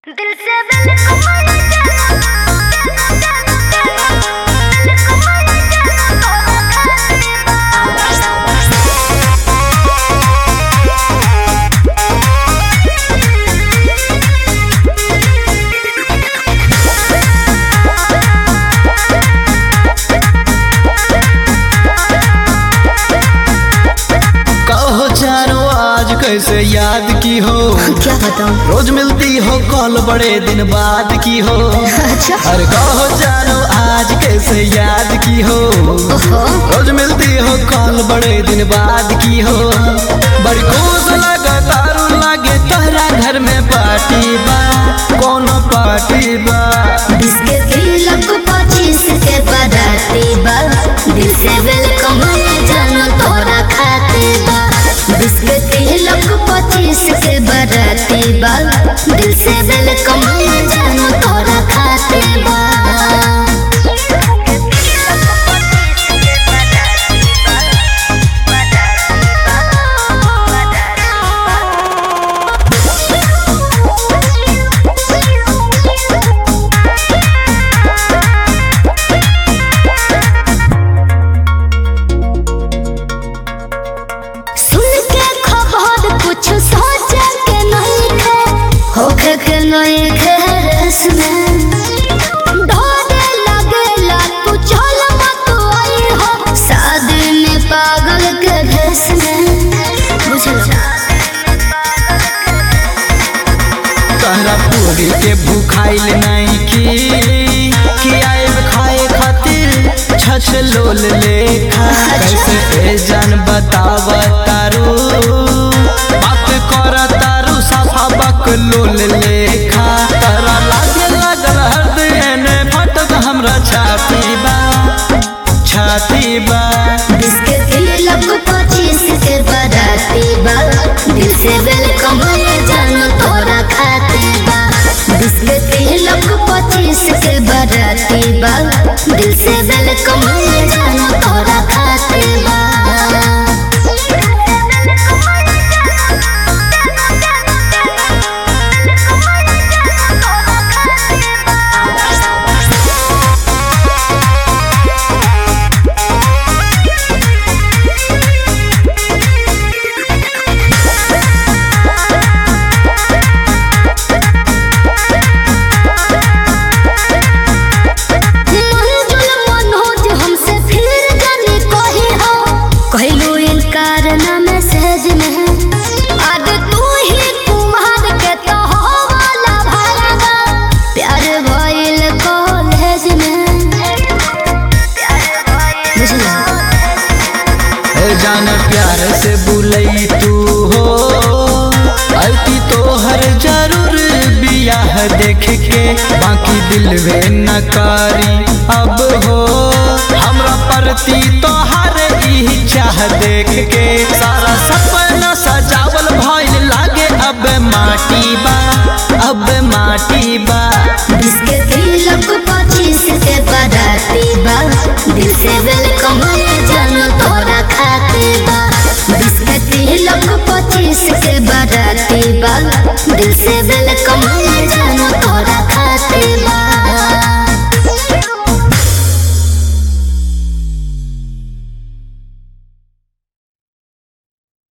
दिल से दिल को मार जाना दिल को मार जाना कहो जानो आज कैसे याद की हो क्या बताऊं रोज मिलती हो कॉल बड़े दिन बाद की हो अच्छा अरे कहो जानो आज कैसे याद की हो ओहो रोज मिलती हो कॉल बड़े दिन बाद की हो बड़ी खुश लगा तारू लागे तोहरा घर में पार्टी बा कोनो पार्टी बा बिस्के तिलक पच्चीस के बराती बा दिल से वेलकम जानो तोरा खाते बा बिस्के तिलक पच्चीस के बराती बा दिल से वेलकम जानो तोरा खाते बा सुन के खबर कुछ सोचे के नहीं थे होके के नहीं थे रस में डरे लगेला तू चल मत आई हो शादी में पागल के भेस में बुझलो तहरा पूरी के भूखाइल नहीं की कि आएब खाए खातिर छछ लोल लेखा कैसे ए जान बताव तारू बात कर तारू साफा बक लोल लेखा तरा लागे लागल हृदय ने फटक हमरा छाती बा छाती बा बिस्के तिलक पच्चीस के बराती बा दिल से वेलकम जानो तोरा खाते बा बिस्के तिलक पच्चीस के बराती बा दिल से वेलकम जानो तोरा खाते बा मंजुल मनोज हमसे फिर जाने कही हो कहलू इनकार ना मैसेज में आज तू ही कुमार के तो हो वाला भरगा प्यार भइल कॉलेज में बुझला ए जान प्यार से बुलई तू हो अति तो हर जरूर बियाह देख के बाकी दिल वे न करी अब हो हमरा प्रति तो हर ई चाह देख के सारा सपना सजावल भइल लागे अब माटी बा अब माटी बा बिस्के तिलक पच्चीस के बराती बा दिल से वेलकम जानो तोरा खाते बा बिस्के तिलक पच्चीस